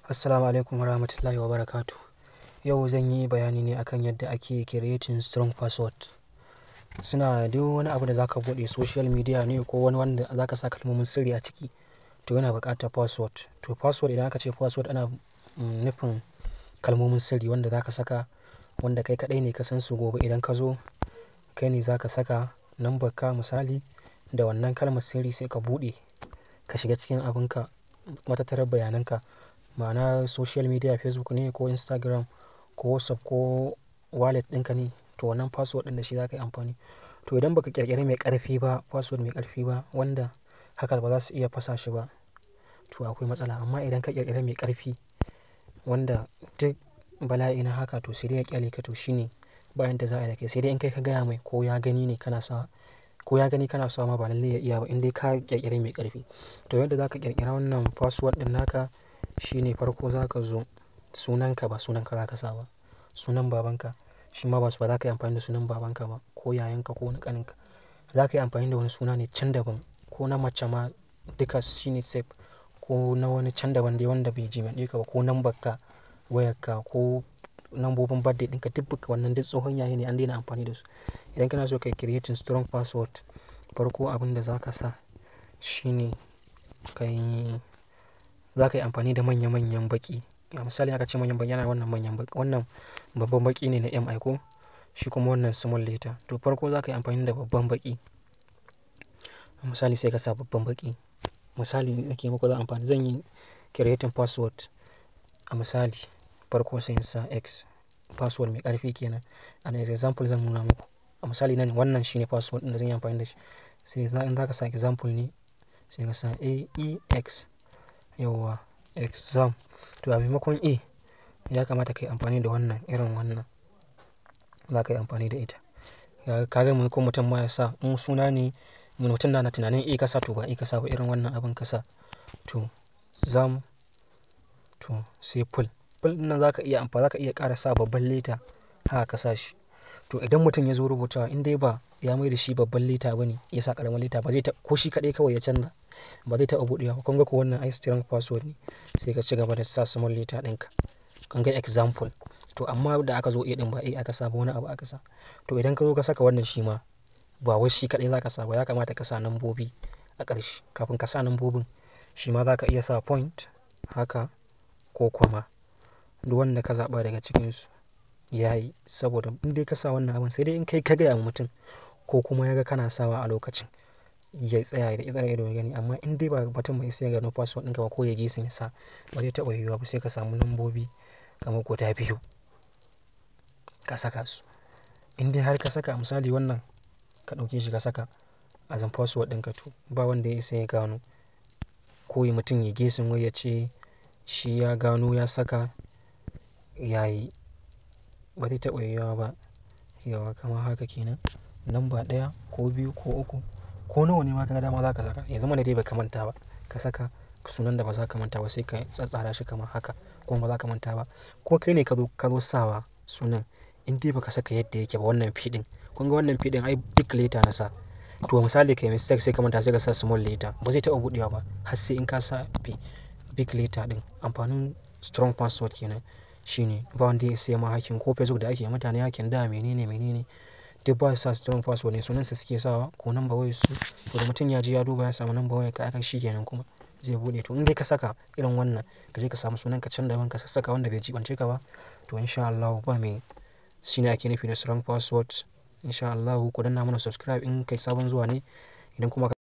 Assalamu alaikum warahmatullahi wabarakatuh. Yau zan yi bayani ne akan yadda ake creating strong password. Suna duk wani abu da za ka buɗe social media ne ko wani wanda za ka sa kalmomin sirri a ciki, to yana buƙatar password. To password idan aka ce password ana nufin kalmomin sirri wanda za ka saka wanda kai kaɗai ne ka san su gobe idan ka zo kai ne za ka saka lambarka misali da wannan kalmar sirri sai ka buɗe ka shiga cikin abunka matattarar bayanan ka. Ma'ana social media Facebook ne ko Instagram ko WhatsApp ko wallet ɗinka ne to wannan password ɗin da shi za ka yi amfani. To idan ba ka ƙirƙiri mai ƙarfi ba password mai ƙarfi ba wanda hackers ba za su iya fasa shi ba to akwai matsala. Amma idan ka ƙirƙiri mai ƙarfi wanda duk bala'i na haka to sai dai ya ƙyale ka to shine bayan da za a yi da kai sai dai in kai ka gaya mai ko ya gani ne kana sawa ko ya gani kana sawa ma ba lallai ya iya ba in dai ka ƙirƙiri mai ƙarfi. To yadda za ka ƙirƙira wannan password ɗin naka shine farko za ka zo sunanka ba sunanka za ka sa ba. Sunan babanka shi ma ba za ka yi amfani da sunan babanka ba ko yayanka ko wani ƙaninka. Za ka yi amfani da wani suna ne can daban ko na mace ma duka shine safe ko na wani can daban dai wanda bai jima'i ka ba ko lambarka wayarka ko lambobin birthday ɗinka duk wannan duk tsohon yayi ne an daina amfani da su. Idan kana so ka yi creating strong password farko abin da za ka sa shine ka yi, za ka yi amfani da manya manyan baƙi. Misali aka ce manyan baƙi yana wannan manyan baƙi wannan babban baƙi ne na M I ko shi kuma wannan small letter. To farko za ka yi amfani da babban baƙi. Misali sai ka sa babban baƙi. Misali nake muku zan amfani zan yi creating password a misali farko sai in sa X password mai ƙarfi kenan. As example zan nuna muku. A misali nan wannan shine password ɗin da zan yi amfani da shi. Sai in za ka sa example ne sai ka sa A E X yauwa exam. To a maimakon A ya kamata ka yi amfani da wannan irin wannan za ka yi amfani da ita. Ka ga ko mutum ma ya sa in suna ne mutum na tunanin A ka sa to ba A ka sa ba irin wannan abin ka sa. To zam to sai full. Full ɗin nan za ka iya amfani za ka iya ƙara sa babban letter haka ka sa shi. To idan mutum ya zo rubutawa in dai ba ya mai da shi babban letter ba ne ya sa ƙaramin letter ba zai ta ko shi kaɗai kawai ya canza ba zai taɓa buɗewa ba. Kun ga ko wannan ai strong password ne sai ka ci gaba da sa small letter ɗinka. Kun ga example. To amma da aka zo A ɗin ba A aka sa ba wani abu aka sa. To idan ka zo ka saka wannan shi ma ba wai shi kaɗai za ka sa ba ya kamata ka sa lambobi a ƙarshe. Kafin ka sa lambobin shi ma za ka iya sa point haka ko kuma duk wanda ka zaɓa daga cikinsu yayi saboda in dai ka sa wannan abun sai dai in kai ka gaya wa mutum ko kuma ya ga kana sawa a lokacin ya tsaya ya tsare ido ya gani. Amma in dai ba mutum bai isa ya gano password ɗinka ba ko ya guessing ya sa ba zai taɓa yiwuwa ba sai ka samu lambobi kamar guda biyu ka saka su. In dai har ka saka misali wannan ka ɗauke shi ka saka as password ɗinka to ba wanda ya isa ya gano ko mutum ya guessing wai ya ce shi ya gano ya saka yayi ba zai taɓa yiwuwa ba. Yauwa kamar haka kenan lamba ɗaya ko biyu ko uku ko nawa ne ma ka ga dama za ka saka. Ya zama na dai ba ka manta ba ka saka sunan da ba za ka manta ba sai ka tsattsara shi kamar haka kuma ba za ka manta ba. Ko kai ne ka zo ka zo sawa sunan in dai ba ka saka yadda yake ba wannan P ɗin. Kun ga wannan P ɗin ai big letter na sa. To misali ka yi mistake sai ka manta sai ka sa small letter ba zai taɓa buɗewa ba har sai in ka sa P big letter ɗin. Amfanin strong password kenan shine ba wanda ya isa ya ma hacking ko Facebook da ake yi mutane hacking da mene ne mene ne duk ba su sa strong password ne sunansa suke sawa ko number wayarsu. To da mutum ya je ya duba ya samu number wayarka aka shi kenan kuma zai buɗe. To in dai ka saka irin wannan ka je ka samu sunanka can daban ka sassaka wanda bai jibance ka ba to in sha Allahu ba me shine ake nufi da strong password. In sha Allahu ku danna mana subscribe in kai sabon zuwa ne idan kuma ka.